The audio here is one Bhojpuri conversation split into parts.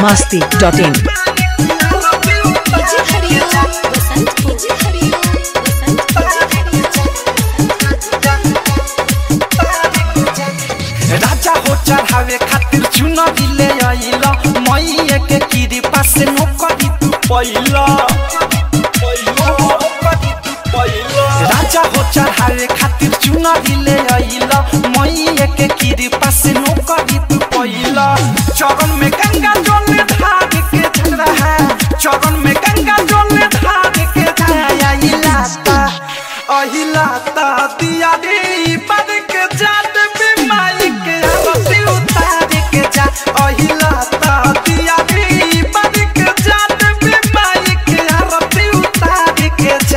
biharmasti.in डीजे हरिओम वसंत डीजे हरिओम वसंत राजा हो चढ़ावे खातिर चुनरी ले आइला मैया के कीरी पास नौकरी तू पैला राजा हो चढ़ावे खातिर चुनरी ले आइला मैया के कीरी पास नौकरी तू पैला चरण में गंगा जल ढार के झगड़ा है चरण में गंगा जल ढार के जाइला ता अहिला ता दिया रे पद के जात बीमारी के आरती उतार के जा अहिला ता दिया रे पद के जात बीमारी के आरती उतार के जा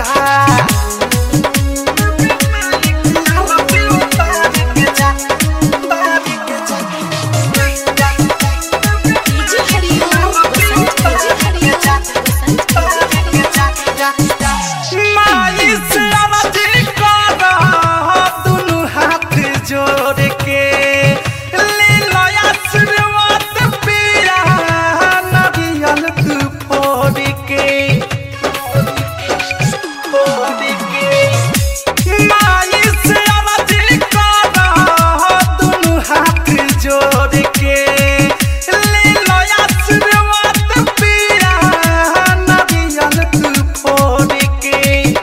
आरती उतार के जा उतार के जा डीजे हरिओम वसंत डीजे हरिओम वसंत माई से आवाज़ करा दुनु हाथ जोड़ के ले लो आशीर्वाद पिया नरियल तू फोड़ के फोड़ के माई से आवाज़ करा दुनु हाथ जोड़ के ले लो आशीर्वाद पिया नरियल तू फोड़ के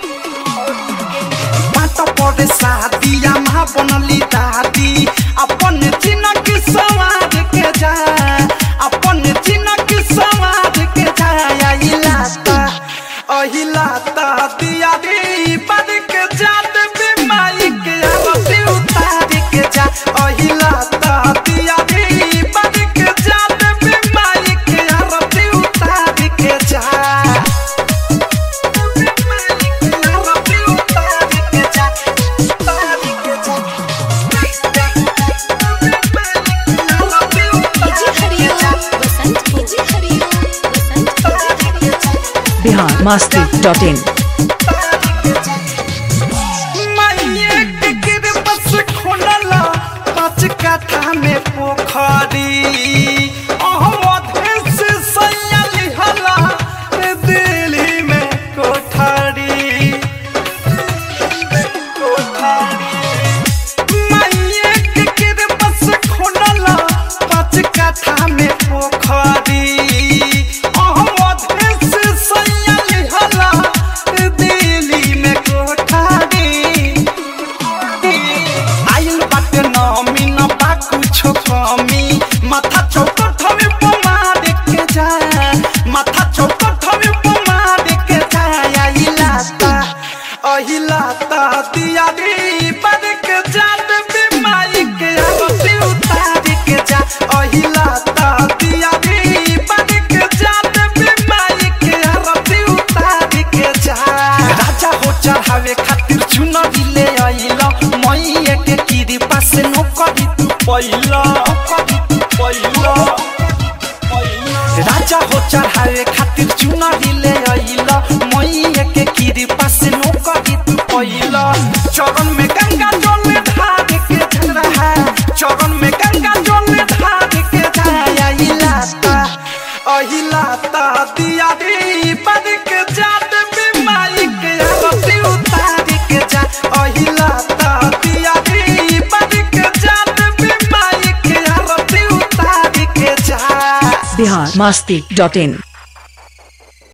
बात पड़े शादिया माँ बनली दादी अपन चिन्ह की सवार के जा अपन चिन्ह की सवार के जा अहिलाता अहिलाता दिया रे पद के जात बीमारी के आरती उतार के जा अहिलाता दिया रे पद के जात बीमारी के आरती उतार के जा डीजे हरिओम वसंत डीजे हरिओम वसंत biharmasti.in में पोखरी अहमद से सैयाली हला दिल्ली में कोठारी कोठारी माइये के कृपा से खोलला पाँच कथा में पोखरी अहमद से सैयाली हला दिल्ली में कोठारी आइल बाटे नमी न बा कुछो कमी माथा चौकट में पमार के जा माथा चौकट में पमार के जा अहिलाता अहिलाता दिया रे पद के जात बीमारी के आरती उतार के जा अहिलाता दिया रे पद के जात बीमारी के आरती उतार के जा राजा हो चढ़ावे खातिर चुनरी ले आइला मैया के कीरी पास नौकरी तू पैला पैला राजा हो चढ़ावे खातिर चुनरी ले आइला मैया के कीरी पास नौकरी तू पैला चरण में गंगा जल ढार के झगड़ा है चरण में गंगा जल ढार के जाइला ता अहिलाता दिया रे पद के जात बीमारी के आरती उतार के जा अहिलाता दिया रे पद के जात बीमारी के आरती उतार के जा biharmasti.in